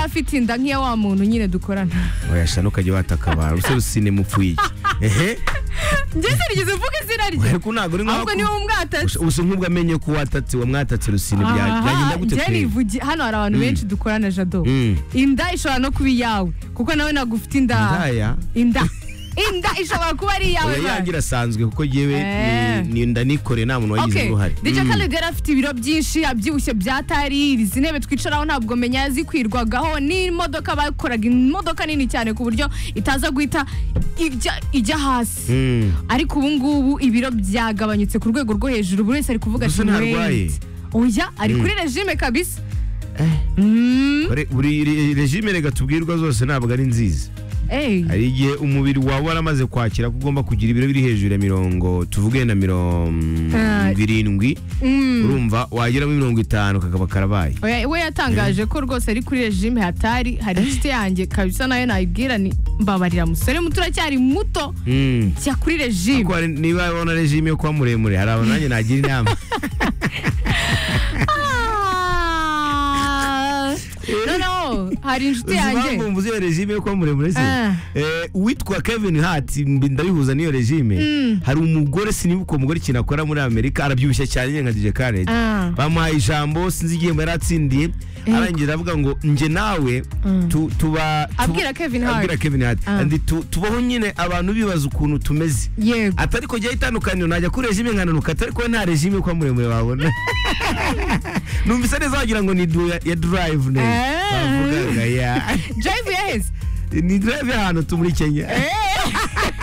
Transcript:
ufite inda nk'iya wa muntu nyine dukorana wayasha ntukajya wataka abantu umusore usine mupfuye iki ehe njye sinigeze mvuga izina rye ariko ntabwo uri ahubwo niwe nk'aho umwatatse usa nk'ubwo amenye ko watatse uwo mwatatse rusine bya- byagenda gute njye twebwe? nivugi- hano hari abantu benshi dukorana jado Mm. inda ishobora no kuba iyawe kuko nawe ntabwo ufite inda Indaya? inda inda ishobora kuba ari iyawe Oya, bana. yangira asanzwe kuko yewe Eh. ninda nikore nta muntu wagize Okay. uruhare DJ Mm. Khaled yari afite ibiro byinshi abyibushye bya tari izi ntebe twicaraho ntabwo menya zikwirwagaho n'imodoka bakoraga imodoka nini cyane ku buryo itaza guhita ijya- ijya hasi Mm. ariko ubu ngubu ibiro byagabanyutse ku rwego rwo hejuru buri wese ari kuvuga Gusa ntarwaye. "Wait." oya ari kuri regime kabisa Buri- buri re- regime rega tubwirwa zose ntabwo ari nziza Ey. hari igihe umubiri wawe waramaze kwakira ko ugomba kugira ibiro biri hejuru ya mirongo tuvuge na mirongo Eh. irindwi Mm. urumva wagira muri mirongo itanu kakaba karabaye Oya, we yatangaje ko rwose ari kuri regime hatari hari inshuti yanjye kabisa nayo nayibwira ni mbabarira musore muto uracyari muto Mm. jya kuri regime Ariko hari- niba ubona regime yo kuba muremure hari abantu nanjye nagira inama Ah. noneho hari inshuti uzi impamvu yanjye mvuze iyo regime yo kuba muremure se Ah. Eh, uwitwa kevin hart mbi- ndabihuza n'iyo regime hari umugore siniba uko mugore ikintu akora muri amerika arabyibushye cyane nyine nka dj khaled Ah. bamuhaye ijambo sinzi igihembo yari atsindiye arangira aravuga ngo nje nawe tu- tuba tu- Abwira Kevin Hart. abwira Kevin Hart. Ah. Andi tu- tubaho nyine abantu bibaza ukuntu tumeze yego atari ko jyaho itandukaniro najya kuri regime nkananuka atari ko nta regime yo kuba muremure wabona numvise neza wagira ngo ni du ya- ya drive neza Ah. bavugaga ya drive yaheze ni drive y'ahantu tumuri kenya Eh,